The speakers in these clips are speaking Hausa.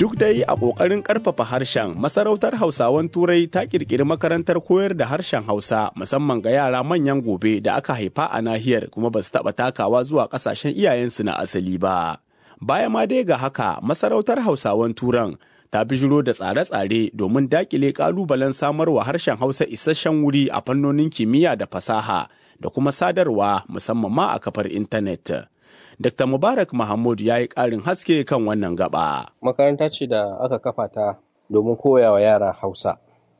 Duk dai a ƙoƙarin ƙarfafa harshen, masarautar Hausawan Turai ta ƙirƙiri makarantar koyar da harshen Hausa musamman ga yara manyan gobe da aka haifa a nahiyar kuma ba su taɓa takawa zuwa ƙasashen iyayensu na asali ba. Baya ma dai ga haka, masarautar Hausawan Turan ta bijiro da tsare-tsare domin daƙile ƙalubalen samarwa harshen Hausa isasshen wuri a fannonin kimiyya da fasaha da kuma sadarwa musamman ma a kafar intanet. Dr. Mubarak Mahmud ya yi ƙarin haske kan wannan gaba. Makaranta ce da aka kafa ta domin koya wa yara Hausa.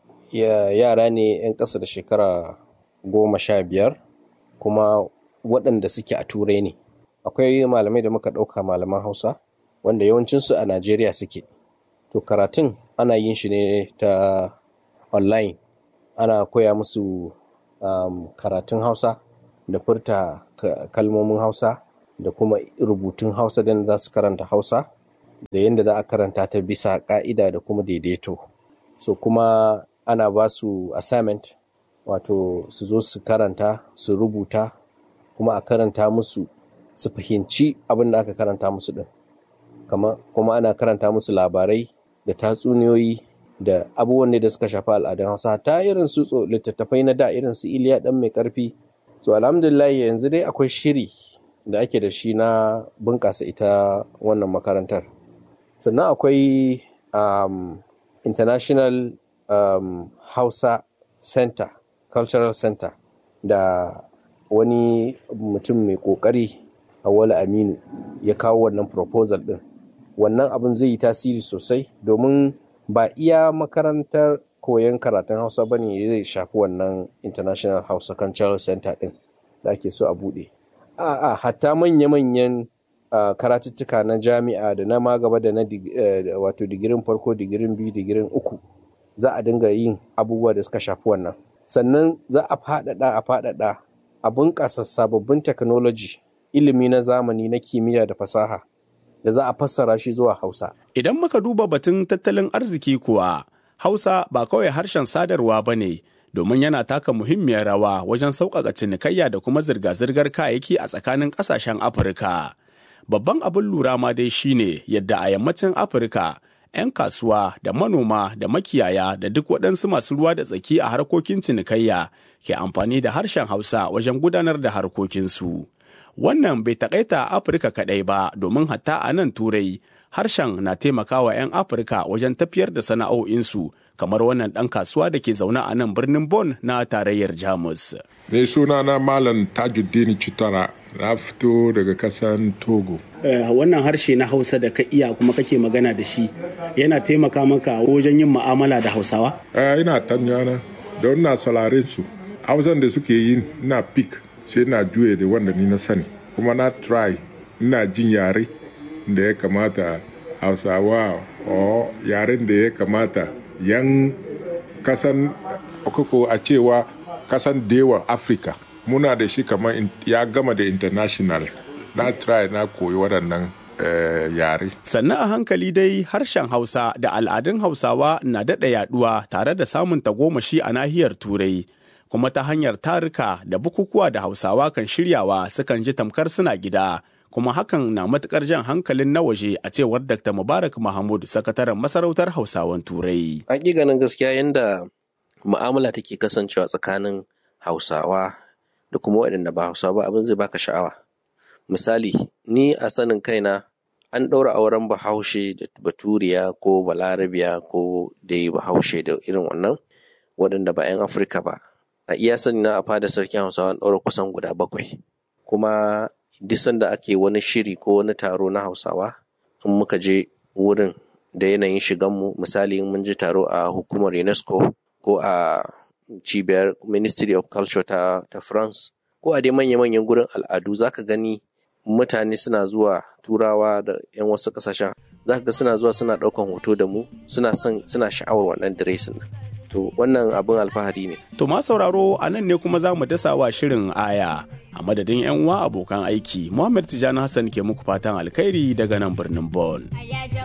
Yara ne 'yan ƙasa da shekara goma sha biyar kuma waɗanda suke a turai ne. Akwai malamai da muka ɗauka malaman Hausa wanda yawancinsu a Najeriya suke. To karatun ana yin shi ne ta online. Ana koya musu um, karatun Hausa da furta kalmomin Hausa. da kuma rubutun hausa da za su karanta hausa da yadda za a karanta ta bisa ka'ida da kuma daidaito so kuma ana ba su assignment wato su zo su karanta su rubuta kuma a karanta musu su fahimci abin da aka karanta musu din kuma ana karanta musu labarai da tatsuniyoyi da abubuwan da suka shafi al'adun hausa ta irin su littattafai na da irin su iliya dan mai karfi so alhamdulillah yanzu dai akwai shiri da ake da shi na bunƙasa ita wannan makarantar sannan akwai um, international um, hausa center cultural center da wani mutum mai ƙoƙari awala aminu ya kawo wannan proposal ɗin wannan abin zai yi tasiri sosai domin ba iya makarantar koyon karatun hausa ba ne zai shafi wannan international hausa cultural center ɗin da ake so a buɗe a'a hatta manya-manyan uh, karatuttuka na jami'a da na magaba da na uh, wato digirin farko digirin biyu digirin uku za a dinga yin abubuwa da suka shafi wannan sannan za a faɗaɗa a faɗaɗa a bunƙasa sababbin technology ilimi na zamani na kimiyya da fasaha da za a fassara shi zuwa hausa idan muka duba batun tattalin arziki kuwa hausa ba kawai harshen sadarwa ba ne domin yana taka muhimmiyar rawa wajen sauƙaƙa cinikayya da kuma zirga-zirgar kayayyaki a tsakanin ƙasashen Afirka. Babban abin lura ma dai shine yadda a yammacin Afirka 'yan kasuwa da manoma da makiyaya da duk waɗansu masu ruwa da tsaki a harkokin cinikayya ke amfani da harshen Hausa wajen gudanar da harkokinsu. Wannan bai taƙaita Afirka kaɗai ba domin hatta a nan Turai harshen na taimakawa 'yan Afirka wajen tafiyar da sana'o'insu kamar wannan ɗan kasuwa da ke zaune a nan birnin Bon na tarayyar Jamus. Ne suna na Malam Tajuddin Chitara na fito daga kasan Togo. wannan harshe na Hausa da ka iya kuma kake magana da shi yana taimaka maka wajen yin mu'amala da Hausawa? ina tanyana don na salarin su. Hausan da suke yi na pik sai na juye da wanda ni na sani. Kuma na try ina jin yare da ya kamata Hausawa o yaren da ya kamata yan kasan koko a cewa kasan dewa afirka muna da shi kamar ya gama da international na try na koyi waɗannan yare sannan a hankali dai harshen hausa da al'adun hausawa na daɗa yaɗuwa tare da samun tagomashi a nahiyar turai kuma ta hanyar tarika da bukukuwa da hausawa kan shiryawa sukan ji tamkar suna gida kuma hakan na matukar jan hankalin na waje a cewar Dr. Mubarak Mahmud, sakataren masarautar Hausawan Turai. Hakikanin gaskiya yadda mu'amala take kasancewa tsakanin Hausawa da kuma waɗanda ba Hausawa ba abin zai baka sha'awa. Misali, ni a sanin kaina an ɗaura auren bahaushe da baturiya ko balarabiya ko dai bahaushe da irin wannan waɗanda ba 'yan Afirka ba. A iya sani na a fada sarkin Hausawa an ɗaura kusan guda bakwai. Kuma duk sanda ake wani shiri ko wani taro na hausawa in muka je wurin da yanayin shiganmu misali in mun je taro a hukumar unesco ko a cibiyar ministry of culture ta, ta france ko a dai manya-manyan gurin al'adu zaka gani mutane suna zuwa turawa da 'yan wasu kasashen zaka ga suna zuwa suna ɗaukan hoto da mu suna son suna sha'awar wannan diresin nan to wannan abin alfahari ne To ma sauraro a nan ne kuma za mu dasa wa shirin aya a madadin 'yan uwa abokan aiki Muhammad Tijjani Hassan ke muku fatan alkhairi daga nan birnin Bon.